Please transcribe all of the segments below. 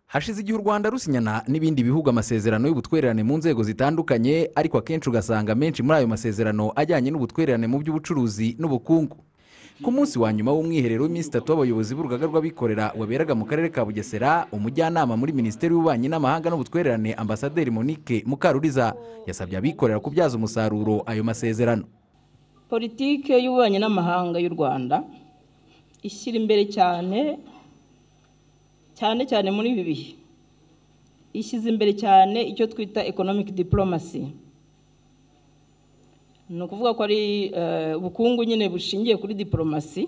hashize igihe u rwanda rusinyana n'ibindi bihugu amasezerano y'ubutwererane mu nzego zitandukanye ariko akenshi ugasanga menshi muri ayo masezerano ajyanye n'ubutwererane mu by'ubucuruzi n'ubukungu ku munsi wa nyuma w'umwiherero w'iminsi itatu w'abayobozi b'urugaga rw'abikorera waberaga mu karere ka bugesera umujyanama muri minisiteri y'ububanyi n'amahanga n'ubutwererane ambasaderi monique mukaruriza yasabye abikorera kubyaza umusaruro ayo masezerano politiki y'ububanyi n'amahanga y'u rwanda ishyira imbere cyane cyane cyane muri ibi bihe ishyize imbere cyane icyo twita economic dipolomasi ni ukuvuga ko ari ubukungu nyine bushingiye kuri diporomasi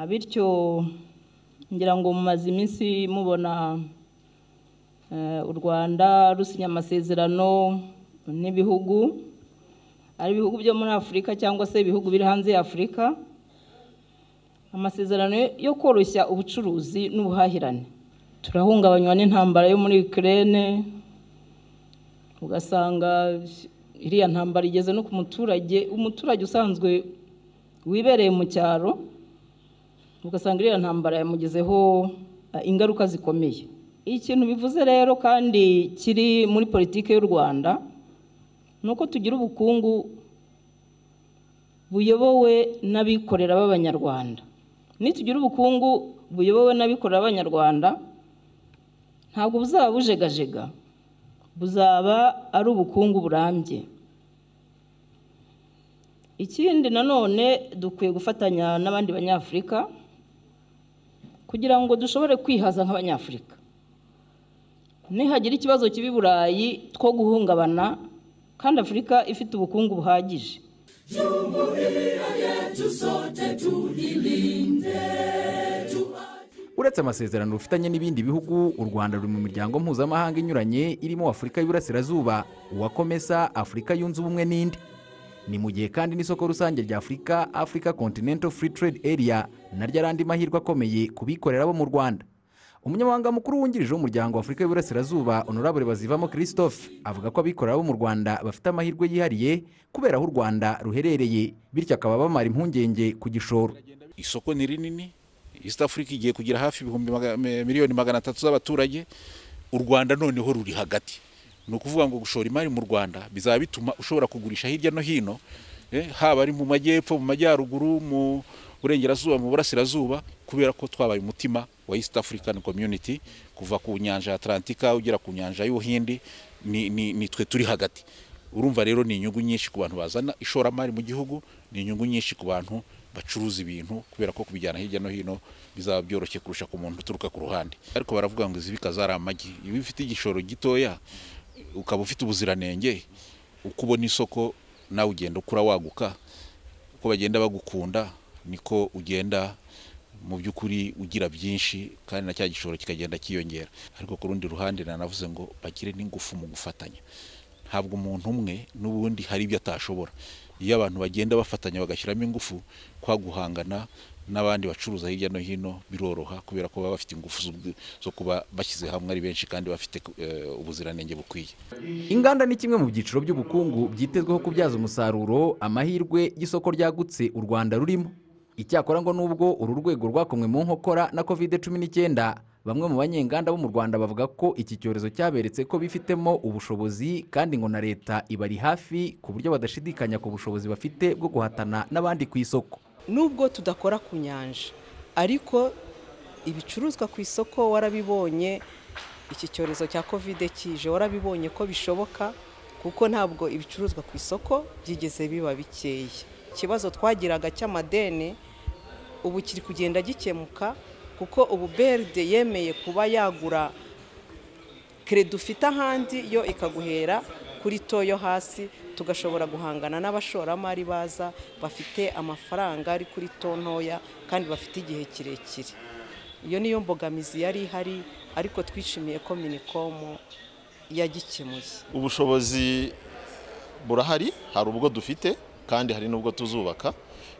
bityo ngira ngo mumaze iminsi mubona u rwanda rusinya amasezerano n'ibihugu ari ibihugu byo muri afurika cyangwa se ibihugu biri hanze ya afurika amasezerano yo koroshya ubucuruzi n'ubuhahirane turahungabanywa n'intambara yo muri Ukraine ugasanga iriya ntambara igeze no ku muturage umuturage usanzwe wibereye mu cyaro ugasanga iriya ntambara yamugezeho ingaruka zikomeye ikintu bivuze rero kandi kiri muri politiki y'u rwanda ni uko tugira ubukungu buyobowe n'abikorera b'abanyarwanda nitugira ubukungu buyobowe n'abikorera b'abanyarwanda ntabwo buzaba bujegajega buzaba ari ubukungu burambye ikindi nanone dukwiye gufatanya n'abandi banyafurika kugira ngo dushobore kwihaza nk'abanyafurika nihagira ikibazo kibi burayi two guhungabana kandi afurika ifite ubukungu buhagije uretse amasezerano rufitanye n'ibindi bihugu u rwanda ruri mu miryango mpuzamahanga inyuranye irimo afurika y'uburasirazuba uwa komesa afurika yunze ubumwe n'indi ni mu gihe kandi n'isoko rusange rya afurika afurika continental free trade area naryo ari andi mahirwe akomeye ku bikorera bo mu rwanda umunyamabanga mukuru wungirije w'umuryango w'afurika y'uburasirazuba honorable bazivamo christophe avuga ko abikorera bo mu rwanda bafite amahirwe yihariye kubera aho u rwanda ruherereye bityo akaba bamara impungenge ku gishoro isoko ni rinini east africa igiye kugira hafi ibihumbi miliyoni magana atatu z'abaturage u rwanda noneho ruri hagati ni ukuvuga ngo gushora imari mu rwanda bizaba bituma ushobora kugurisha hirya no hino haba ari mu majyepfo mu majyaruguru mu burengerazuba mu burasirazuba kubera ko twabaye umutima wa east african community kuva ku nyanja ya atlantika ugera ku nyanja y'ubuhindi ni twe turi hagati urumva rero ni inyungu nyinshi ku bantu bazana ishoramari mu gihugu ni inyungu nyinshi ku bantu bacuruza ibintu kubera ko kubijyana hirya no hino bizaba byoroshye kurusha ku muntu uturuka ku ruhande ariko baravuga ngo izibika zari amagi iyo ufite igishoro gitoya ukaba ufite ubuziranenge uko ubona isoko nawe ugenda ukura waguka uko bagenda bagukunda niko ugenda mu by'ukuri ugira byinshi kandi na cya gishoro kikagenda cyiyongera ariko ku rundi ruhande nanavuze ngo bagire n'ingufu mu gufatanya ntabwo umuntu umwe n'ubundi hari ibyo atashobora iyo abantu bagenda bafatanya bagashyiramo ingufu kwa guhangana n'abandi bacuruza hirya no hino biroroha kubera ko baba bafite ingufu zo kuba bashyize hamwe ari benshi kandi bafite ubuziranenge bukwiye inganda ni kimwe mu byiciro by'ubukungu byitezweho kubyaza umusaruro amahirwe y'isoko ryagutse u rwanda rurimo icyakora ngo nubwo uru rwego rwakomwe mu nkokora na kovide cumi n'icyenda bamwe mu banyenganda bo mu rwanda bavuga ko iki cyorezo cyaberetse ko bifitemo ubushobozi kandi ngo na leta ibari hafi ku buryo badashidikanya ku bushobozi bafite bwo guhatana n'abandi ku isoko nubwo tudakora ku nyanja ariko ibicuruzwa ku isoko warabibonye iki cyorezo cya kovide kije warabibonye ko bishoboka kuko ntabwo ibicuruzwa ku isoko byigeze biba bikeya ikibazo twagiraga cy'amadeni ubu kiri kugenda gikemuka kuko ubu beride yemeye kuba yagura kereda ufite ahandi yo ikaguhera kuri to yo hasi tugashobora guhangana n'abashoramari baza bafite amafaranga ari kuri to ntoya kandi bafite igihe kirekire iyo niyo mbogamizi yari ihari ariko twishimiye ko minikomu yagikemuye ubushobozi burahari hari ubwo dufite kandi hari n'ubwo tuzubaka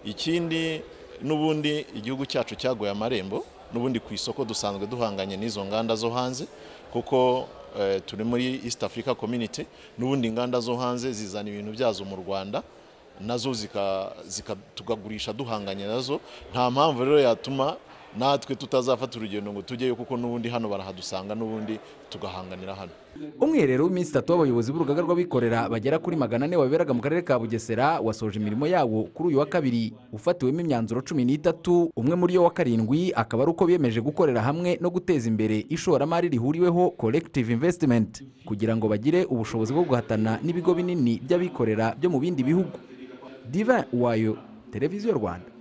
ikindi n'ubundi igihugu cyacu cyaguye amarembo n'ubundi ku isoko dusanzwe duhanganye n'izo nganda zo hanze kuko turi muri east africa community n'ubundi inganda zo hanze zizana ibintu byazo mu rwanda nazo tukagurisha duhanganye nazo nta mpamvu rero yatuma natwe tutazafata urugendo ngo tujyeyo kuko n'ubundi hano barahadusanga n'ubundi tugahanganira hano umwiherero w'iminsi itatu w'abayobozi b'urugaga rw'abikorera bagera kuri magana ane waberaga mu karere ka bugesera wasoje imirimo yawo kuri uyu wa kabiri ufatiwemo imyanzuro cumi n'itatu umwe muri yo wa karindwi akaba ari uko biyemeje gukorera hamwe no guteza imbere ishoramari rihuriweho collective investment kugira ngo bagire ubushobozi bwo guhatana n'ibigo binini by'abikorera byo mu bindi bihugu divin wayo televiziyo rwanda